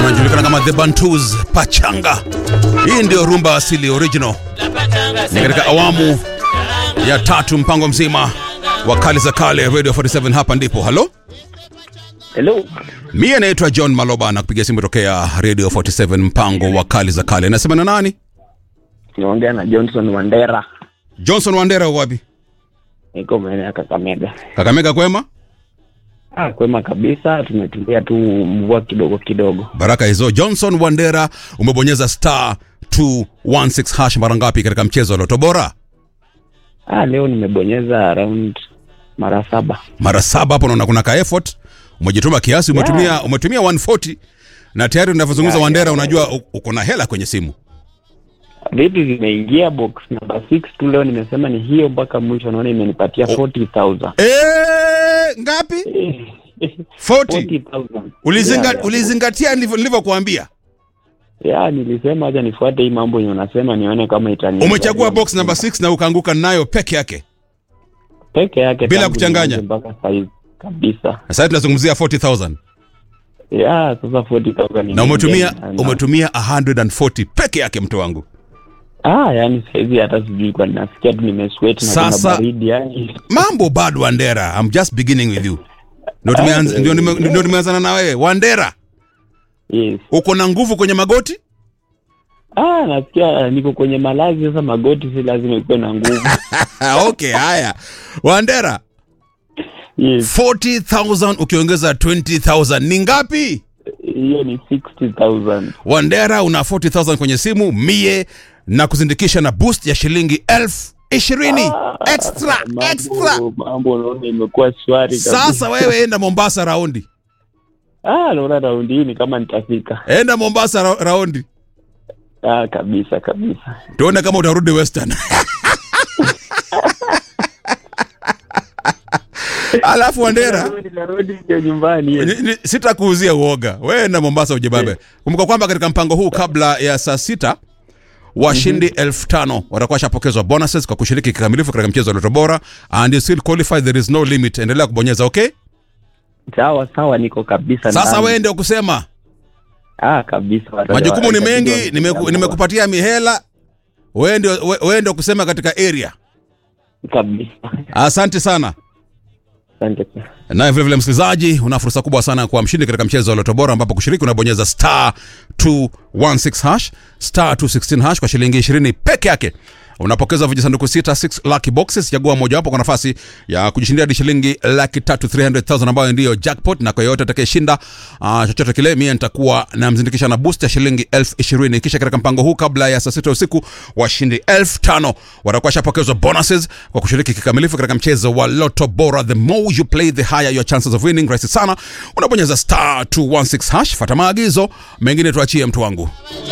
wanajulikana kama the Bantus Pachanga. Hii ndio rumba asili original, ni katika awamu ya tatu, mpango mzima wa kali za kale Radio 47. Hapa ndipo halo Hello. Mie naitwa John Maloba na kupiga simu tokea Radio 47 mpango wa kali za kale. Nasema na nani? Naongea na Johnson Wandera. Johnson Wandera, uko wapi? Niko maeneo ya Kakamega. Kakamega kwema? Ah, kwema kabisa, tumetulia tu mvua kidogo kidogo. Baraka hizo. Johnson Wandera, umebonyeza star 216 hash mara ngapi katika mchezo wa Loto Bora? Ah, leo nimebonyeza around mara saba. Mara saba. Hapo naona kuna ka effort, umejituma kiasi, umetumia Yeah. umetumia 140 na tayari unavyozungumza Yeah, Wandera, yeah, unajua u- uko na hela kwenye simu. Vitu zimeingia box number 6 tu leo nimesema ni hiyo mpaka mwisho naona imenipatia 40,000. Eh, ngapi? 40. 40,000. Ulizinga, Yeah, ulizingatia nilivyo- nilivyokuambia. yeah, nilisema acha nifuate hii mambo yenye unasema nione kama itani. Umechagua box number 6 na ukaanguka nayo peke yake. peke yake Bila tangu kuchanganya. nianze mpaka saizi kabisa. Sasa tunazungumzia 40000 Yeah, sasa 40,000 na umetumia imeingia. Na- umetumia 140 peke yake mtu wangu. Ah, yani saizi hata sijui kwa nasikia tu nimesweat na kuna Sasa- baridi yani. Mambo bado Wandera, I'm just beginning with you. Ndio tumeanza ndio nime- ndio tumeanzana na wewe. Wandera, Yes. uko na nguvu kwenye magoti? Ah, nasikia niko kwenye malazi sasa magoti si lazima ikuwe na nguvu. Ah, okay, haya. Wandera, Yes. 40000 ukiongeza 20000 ni ngapi? Hiyo ni 60,000. Wandera una 40000 kwenye simu mie na kuzindikisha na boost ya shilingi elfu ishirini Ah, extra mambo- extra. Mambo naona imekuwa shwari kabisa. Sasa wewe enda Mombasa raundi, Ah, naona raundi hii ni kama nitafika. enda Mombasa ra raundi, Ah, kabisa kabisa. tuone kama utarudi Western. Alafu Wandera, Narudi narudi ndio nyumbani. yes. ni- ni- sitakuuzia uoga, wewe enda Mombasa ujibabe. Kumbuka kwamba katika mpango huu kabla ya saa sita washindi elfu tano watakuwa washapokezwa bonuses kwa kushiriki kikamilifu katika mchezo wa Loto Bora and you still qualify, there is no limit. Endelea kubonyeza okay. Sawa sawa niko kabisa. Sasa ndani. wewe ndio kusema Ah, kabisa. wata- majukumu ni wata- mengi, wata- nimeku- nimekupatia mihela, wewe ndio we- wewe ndio kusema katika area. kabisa. Asante sana. Asante sana. Naye vilevile msikilizaji, una fursa kubwa sana kuwa mshindi katika mchezo wa Loto Bora, ambapo kushiriki unabonyeza star 216 hash star 216 hash kwa shilingi 20 peke yake. Unapokeza vijisanduku sita 6 lucky boxes, chagua mojawapo kwa nafasi ya kujishindia hadi shilingi laki tatu 300,000 ambayo ndiyo jackpot, na kwa yoyote atakayeshinda uh, chochote kile, mie nitakuwa namzindikisha na boost ya shilingi elfu ishirini. Kisha katika mpango huu, kabla ya saa sita usiku, washindi elfu tano watakuwa shapokezwa bonuses kwa kushiriki kikamilifu katika mchezo wa Loto Bora. The more you play, the higher your chances of winning. Rahisi sana, unabonyeza star 216 hash, fata maagizo mengine, tuachie mtu wangu.